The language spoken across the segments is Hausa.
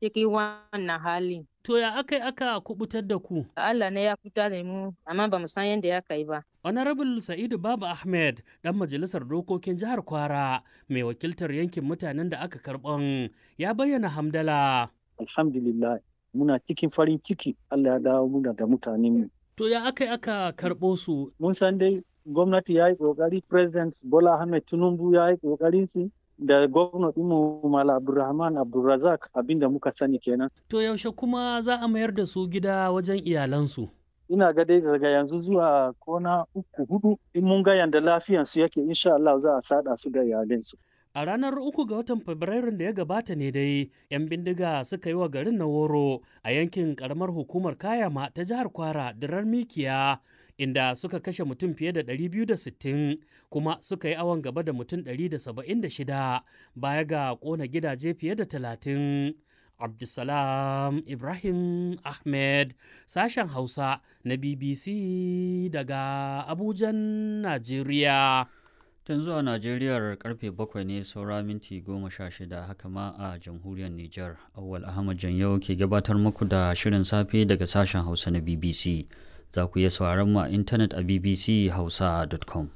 cikin wannan hali. To ya aka yi aka kubutar da ku? Allah ne ya fita da mu amma ba mu san yadda ya kai ba. Honorable Sa'idu Baba Ahmed, ɗan majalisar dokokin jihar Kwara, mai wakiltar yankin mutanen da aka karɓan, ya bayyana hamdala. Alhamdulillah, muna cikin farin ciki Allah ya dawo muna da mutanen To ya aka yi aka karɓo su? Mun san dai gwamnati ya yi ƙoƙari, President Bola Ahmed Tinubu ya yi ƙoƙarin su da gwamnati mu Mala Abdulrahman Abdulrazak abinda muka sani kenan. To yaushe kuma za a mayar da su gida wajen iyalansu? ina ga dai daga yanzu zuwa kona uku hudu in mun ga yanda lafiyansu yake insha Allah za a sada su da iyalinsu. A ranar uku ga watan Fabrairun da ya gabata ne dai, 'yan bindiga suka yi wa garin na woro a yankin karamar hukumar Kayama ta jihar Kwara dirar Mikiya, inda suka kashe mutum fiye da 260 kuma suka yi awon gaba da mutum 176 baya ga kona gidaje fiye da 30. Abdulsalam Ibrahim Ahmed sashen Hausa na BBC daga Abujan, Najeriya. Tun zuwa Najeriyar karfe bakwai ne saura minti goma sha shida haka ma a jamhuriyar Nijar. Awwal Ahmad Janyau ke gabatar muku da shirin safe daga sashen Hausa na BBC. Za ku iya sauraron mu a intanet a bbchausa.com.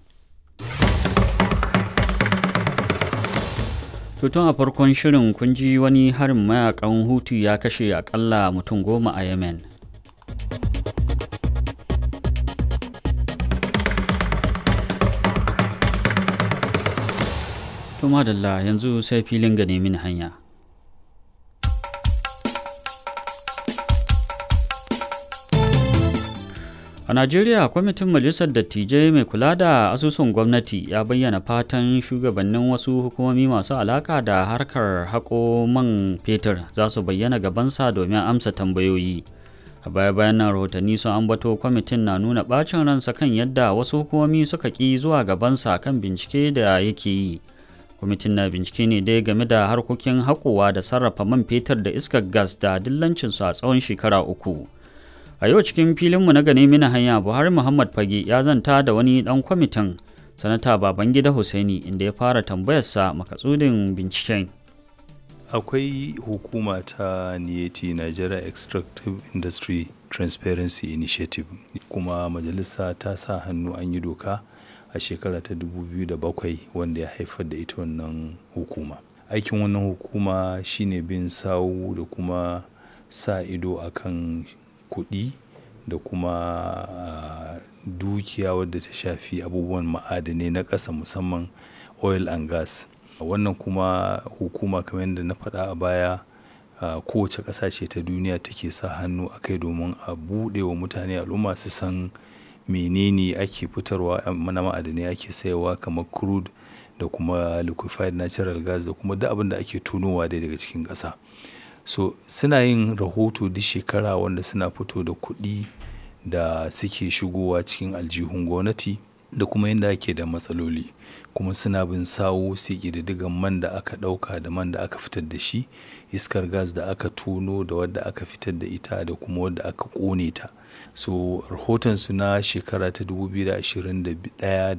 Tutun a farkon shirin kun ji wani harin mayakan Hutu ya kashe akalla mutum goma a Yemen. To madalla yanzu sai filin ga nemi hanya. A Najeriya, kwamitin Majalisar Dattijai mai kula da asusun gwamnati ya bayyana fatan shugabannin wasu hukumomi masu alaka da harkar haƙo man fetur za su bayyana gabansa domin amsa tambayoyi. A baya-bayan nan rahotanni sun ambato kwamitin na nuna ɓacin ransa kan yadda wasu hukumomi suka ƙi zuwa gabansa kan bincike da yake yi. Kwamitin na bincike ne dai game da harkokin haƙowa da sarrafa man fetur da iskar gas da dillancinsu a tsawon shekara uku. a yau cikin filinmu na gane mina hanya buhari muhammad fage ya zanta da wani dan kwamitin sanata babangida hussaini inda ya fara tambayarsa makatsudin binciken akwai hukuma ta niyeti nigeria extractive industry transparency initiative kuma majalisa ta sa hannu an yi doka a shekara ta 2007 wanda ya haifar da ita wannan hukuma aikin wannan hukuma shine bin sawu da kuma sa ido akan kuɗi da kuma uh, dukiya wadda ta shafi abubuwan ma'adanai na ƙasa musamman oil and gas wannan kuma hukuma kamar yadda na faɗa a baya uh, kowace ƙasa ce ta duniya take sa hannu a kai domin a buɗe wa mutane al'umma su san menene ake fitarwa na ma'adanai ake sayarwa kamar crude da kuma liquefied natural gas da kuma duk abin da ake tunowa dai daga cikin ƙasa. so suna yin rahoto duk shekara wanda suna fito da kuɗi da suke shigowa cikin aljihun gwamnati da kuma yadda ake da matsaloli kuma suna bin sawo sai ƙididdigan man da aka ɗauka da man da aka fitar da shi iskar gas da aka tono da wadda aka fitar da ita da kuma wadda aka ƙone ta so rahotonsu na shekara ta 2021 da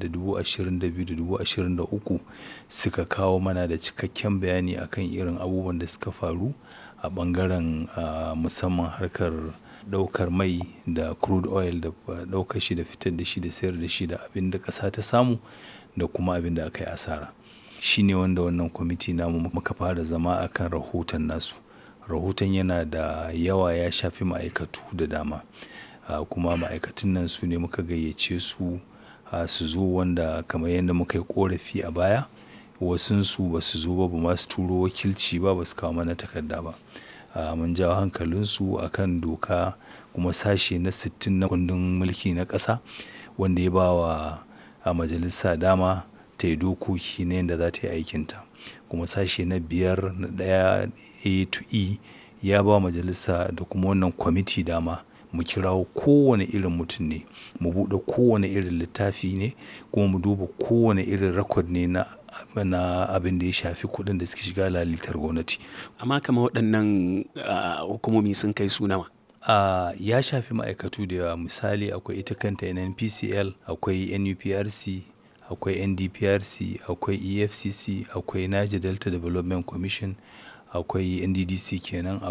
2022 da 2023 suka kawo mana da cikakken bayani akan irin abubuwan da suka faru a bangaren uh, musamman harkar daukar mai da crude oil da daukar shi da fitar da shi da sayar da shi da abin da ƙasa ta samu da kuma abin da aka yi asara shi ne wanda wannan kwamiti namu muka fara zama akan rahoton nasu rahoton yana da yawa ya shafi ma'aikatu da dama uh, kuma ma'aikatun nan su ne muka gayyace su uh, su zo wanda kamar yadda muka yi korafi a baya wasunsu ba su zo ba ba ma su turo wakilci ba ba su kawo mana takarda ba mun jawo hankalinsu a kan doka kuma sashe na 60 na kundin mulki na ƙasa wanda ya ba wa a majalisa dama ta yi dokoki na yadda za ta yi aikinta kuma sashe na biyar na ɗaya a to e ya ba majalisa da kuma wannan kwamiti dama mu kirawo kowane irin mutum ne mu buɗe kowane irin littafi ne kuma mu duba kowane irin rakod ne na na abin da ya shafi kuɗin da suke shiga lalitar gwamnati. Amma kama waɗannan hukumomi sun kai su nawa? Uh, ya shafi ma'aikatu da yawa misali akwai ita kanta NNPCL, akwai NUPRC, akwai NDPRC, akwai EFCC, akwai Niger Delta Development Commission, akwai NDDC kenan,